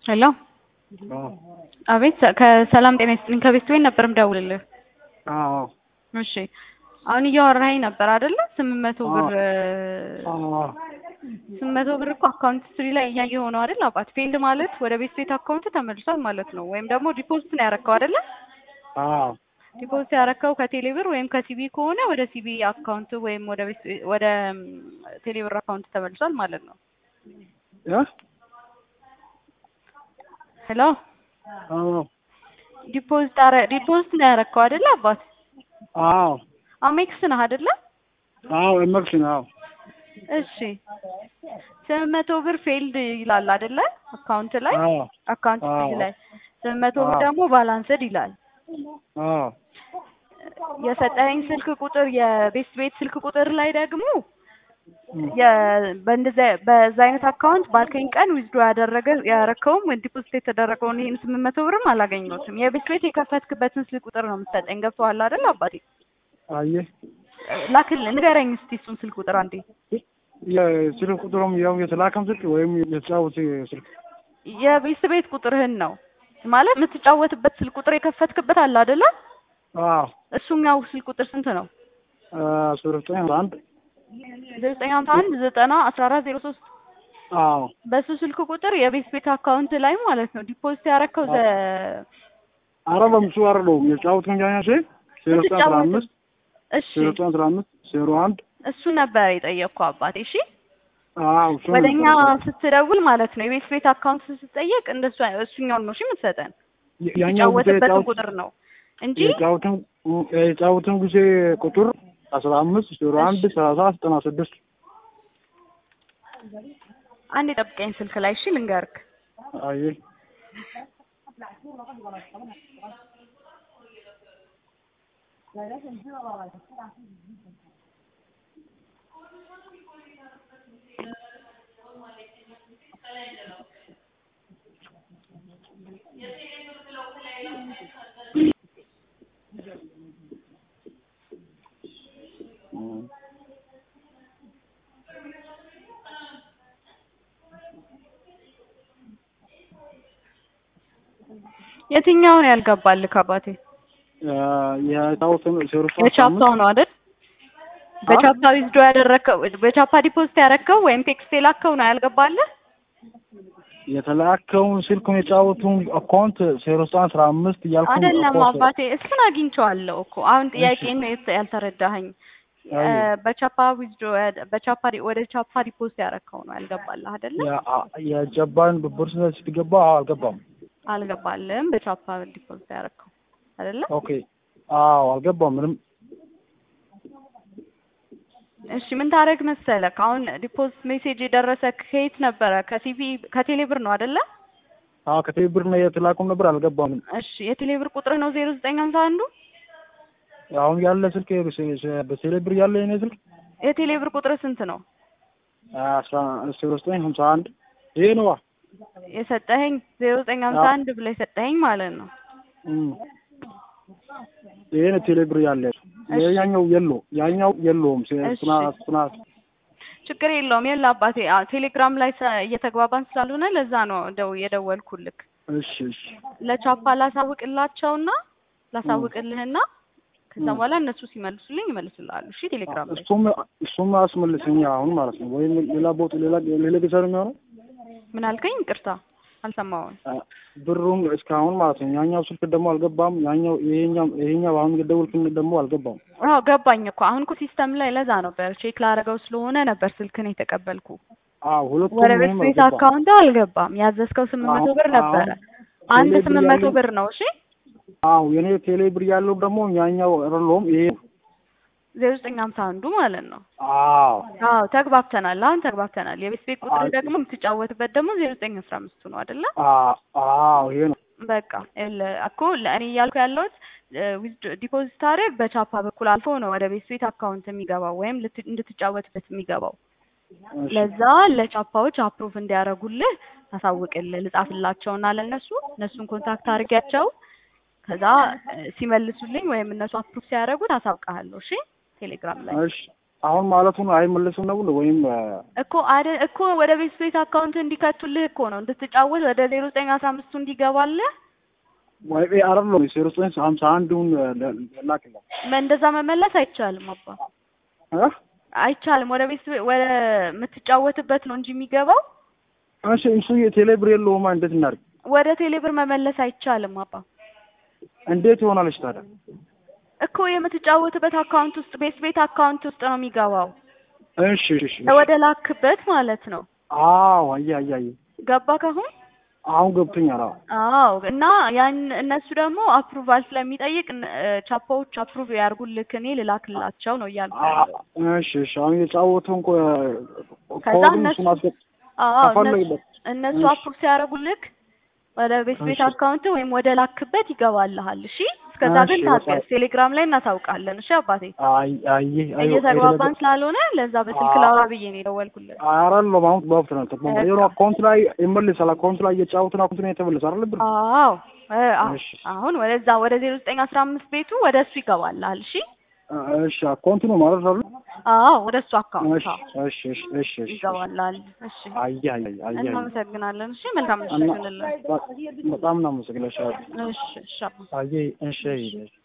ሄሎ አቤት ከሰላም ጤና ይስጥልኝ ከቤት ወይን ነበር ምደውልልህ አዎ እሺ አሁን እያወራኸኝ ነበር አይደለ ስምንት መቶ ብር አዎ ስምንት መቶ ብር እኮ አካውንት ስትሪ ላይ እያየኸው ነው አይደል አባት ፌልድ ማለት ወደ ቤት ቤት አካውንት ተመልሷል ማለት ነው ወይም ደግሞ ዲፖዚት ነው ያረከው አይደለ አዎ ዲፖዚት ያረከው ከቴሌ ብር ወይም ከሲቢ ከሆነ ወደ ሲቢ አካውንት ወይም ወደ ቤት ወደ ቴሌ ብር አካውንት ተመልሷል ማለት ነው እ ሄሎ አዎ ዲፖዚት አረ ዲፖዚት ነው ያረከው አይደለ አባት አዎ አሜክስ ነህ አይደለ አዎ ኤመክስ ነው አዎ እሺ ስምንት መቶ ብር ፌልድ ይላል አይደለ አካውንት ላይ አዎ አካውንት አዎ። ፊት ላይ ስምንት መቶ ብር አዎ። ደግሞ ባላንስድ ይላል አዎ የሰጠኸኝ ስልክ ቁጥር የቤት ቤት ስልክ ቁጥር ላይ ደግሞ እም፣ የ- በእንደዚያ በዛ አይነት አካውንት ባልከኝ ቀን ዊዝዶ ያደረገ ያረከውም ወይ ዲፖዚት የተደረገውን ይህን ስምንት መቶ ብርም አላገኘሁትም። የቤት ቤት የከፈትክበትን ስልክ ቁጥር ነው የምትሰጠኝ። ገብቶሃል አይደል አባቴ? አየህ ላክልህ፣ ንገረኝ እስቲ እሱን ስልክ ቁጥር አንዴ። የስልክ ቁጥሩም ያው የተላከም ስልክ ወይም የተጫወት ስልክ የቤት ቤት ቁጥርህን ነው ማለት የምትጫወትበት ስልክ ቁጥር የከፈትክበት አለ አይደለ? አዎ እሱኛው ስልክ ቁጥር ስንት ነው? አስራ ዘጠኝ አንድ ዘጠኝ ሀምሳ አንድ ዘጠና አስራ አራት ዜሮ ሶስት አዎ በሱ ስልክ ቁጥር የቤት ቤት አካውንት ላይ ማለት ነው ዲፖዚት ያረከው ዘ አረ በምሱ አይደለሁም የተጫወት ከንጃኛ ሴ ዜሮ ዘጠኝ አስራ አምስት እሺ ዜሮ ዘጠኝ አስራ አምስት ዜሮ አንድ እሱ ነበር የጠየቅኩ አባቴ። እሺ አዎ እሱ ነው ወደኛ የምትሰጠው። ስትደውል ማለት ነው የቤት ቤት አካውንት ስትጠየቅ እንደሱ እሱኛውን ነው እሺ የምትሰጠን ያኛው ጊዜ የተጫወትበትን የጫወት- ቁጥር ነው እንጂ የጫወትን የጫወትን ጊዜ ቁጥር አስራ አምስት ዜሮ አንድ ሰላሳ ዘጠና ስድስት አንድ የጠብቀኝ ስልክ ላይ እሺ ልንገርክ አየህ እም፣ የትኛውን ያልገባልክ አባቴ የጫወትን ዜሮ ዘጠኝ አስራ የቻፓው አምስት ነው አይደል በቻፓ ዊዝዶ ያደረከው በቻፓ ዲፖዚት ያረከው ወይም ቴክስት የላከው ነው ያልገባልህ የተላከውን ስልኩን የጫወቱን አካውንት ዜሮ ዘጠኝ አስራ አምስት እያልኩ አይደለም አካውንት- አባቴ እሱን አግኝቼዋለሁ እኮ አሁን ጥያቄ ነው የት- ያልተረዳኸኝ አይ፣ እ፣ በቻፓ ዊዝዶ በቻፓ ዲ- ወደ ቻፓ ዲፖዚት ያረከው ነው ያልገባልህ አይደለ ያ- የጀባን ብር ስትገባ አዎ አልገባም። አልገባልህም በቻፓ ዲፖዚት ያረከው አይደለ ኦኬ አዎ አልገባም ምንም እሺ ምን ታደርግ መሰለክ አሁን ዲፖዚት ሜሴጅ የደረሰ ከየት ነበረ ከሲቪ ከቴሌ ብር ነው አይደለ አዎ ከቴሌ ብር ነው የተላኩም ነበር አልገባም። እሺ የቴሌ ብር ቁጥር ነው ዜሮ ዘጠኝ ሀምሳ አንዱ አሁን ያለ ስልክ በቴሌ ብር ያለ የኔ ስልክ የቴሌ ብር ቁጥር ስንት ነው አስራ ዜሮ ዘጠኝ ሀምሳ አንድ ይሄ ነዋ። የሰጠኸኝ ዜሮ ዘጠኝ ሀምሳ አዎ። አንድ ብለህ የሰጠኸኝ ማለት ነው እም። ይሄ ነው ቴሌ ብር ያለ እሺ። ያኛው የሎ ያኛው የለውም እሺ። ስና ስና ችግር የለውም የለ አባቴ አዎ፣ ቴሌግራም ላይ ሰ- እየተግባባን ስላልሆነ ለዛ ነው ደው የደወልኩልክ እሺ እሺ ለቻፓ ላሳውቅላቸውና ላሳውቅልህና ከዛ እም። በኋላ እነሱ ሲመልሱልኝ ይመልሱልሃሉ እሺ ቴሌግራም ላይ እሱም እሱም አስመልሰኛ አሁን ማለት ነው ወይም ሌላ ቦታ ሌላ ሌላ ጊዜ ነው የሚሆነው ምን አልከኝ ይቅርታ አልሰማሁም ብሩም እስካሁን ማለት ነው። ያኛው ስልክ ደግሞ አልገባም። ያኛው ይሄኛው ይሄኛው አሁን የደወልክልኝ ደግሞ አልገባም። አዎ ገባኝ እኮ አሁን እኮ ሲስተም ላይ ለዛ ነበር ቼክ ላደርገው ስለሆነ ነበር ስልክን የተቀበልኩ አዎ ሁለቱም ወደ ቤት ይሄም ቤት አልገባም። አካውንት አልገባም ያዘዝከው ስምንት መቶ አሁን- ብር ነበረ አሁን አንድ ቴሌ ብር ስምንት መቶ ያለኝ- ብር ነው እሺ አዎ የኔ ቴሌ ብር ያለው ደግሞ ያኛው አይደለውም ይሄ ዜሮ ዘጠኝ ሀምሳ አንዱ ማለት ነው አዎ አዎ ተግባብተናል አሁን ተግባብተናል የቤት ቤት ቁጥር አይ- ደግሞ የምትጫወትበት ደግሞ ዜሮ ዘጠኝ አስራ አምስቱ ነው አይደለ አዎ አዎ ይሄ ነው። በቃ ይኸውልህ እኮ ለእኔ እያልኩ ያለሁት ዲፖዚት ታደርግ በቻፓ በኩል አልፎ ነው ወደ ቤት ቤት አካውንት የሚገባው ወይም ልት- እንድትጫወትበት የሚገባው እሺ። ለዛ ለቻፓዎች አፕሩቭ እንዲያደርጉልህ ታሳውቅልህ ልጻፍላቸውና ለእነሱ እነሱን ኮንታክት አድርጊያቸው ከዛ እ፣ ሲመልሱልኝ ወይም እነሱ አፕሩቭ ሲያደርጉ ታሳውቅሃለሁ እሺ ቴሌግራም ላይ እሺ አሁን ማለቱን አይመለስም ነው ወይም እኮ አደ እኮ ወደ ቤት ቤት አካውንት እንዲከቱልህ እኮ ነው እንድትጫወት ወደ ዜሮ ዘጠኝ አስራ አምስቱ እንዲገባልህ ወይ አይደለም ዜሮ ዘጠኝ ሀምሳ አንዱን ላክላ እንደዛ መመለስ አይቻልም አባ እ አይቻልም። ወደ ቤት ወደ የምትጫወትበት ነው እንጂ የሚገባው እሺ እሱ የቴሌብር የለውማ እንዴት እናድርግ? ወደ ቴሌብር መመለስ አይቻልም አባ እንዴት ይሆናለች ታዲያ? እኮ የምትጫወትበት አካውንት ውስጥ ቤት ቤት አካውንት ውስጥ ነው የሚገባው እሺ እሺ ወደ ላክበት ማለት ነው። አዎ አየ አየ አየ ገባ ካሁን አሁን ገብቶኛል። አዎ አዎ እና ያን እነሱ ደግሞ አፕሩቫል ስለሚጠይቅ እ ቻፓዎች አፕሩቭ ያርጉልክ እኔ ልላክላቸው ነው እያልኩ ያለው። እሺ እሺ አሁን የጫወተው እንኳ ከዛ ኮዱን እነሱ እሱን አስገብ አዎ እነሱ ከፈለግበት እነሱ እሺ። አፕሩቭ ሲያደርጉልክ ወደ ቤት ቤት እሺ። አካውንት ወይም ወደ ላክበት ይገባልሃል። እሺ እስከዛ እሺ፣ ግን በጣም- ታገስ። ቴሌግራም ላይ እናሳውቃለን። እሺ አባቴ አይ አይ አይ እየተግባባን ስላልሆነ ለዛ በስልክ አዎ። ላውራ ብዬ ነው የደወልኩለት። አራን ለማውት ባፍት ነው ተቆም በቃ። የሮ አካውንት ላይ ይመልሳል። አካውንት ላይ እየጫወትን አካውንት ላይ የተመለሰ አይደል ብር? አዎ እ አ- እሺ። አሁን ወደዛ ወደ ዜሮ ዘጠኝ አስራ አምስት ቤቱ ወደ እሱ ይገባልሃል። እሺ እሺ አካውንት ነው ማለት አይደል? አዎ ወደ እሱ አካውንት እሺ አዎ እሺ እሺ እሺ እሺ ይገባልሃል። እሺ አይ አይ አይ አይ እናመሰግናለን። እሺ መልካም ምሽት እና ይሁንልን። በጣም እናመሰግናለን። እሺ እሺ አባ። አይ እሺ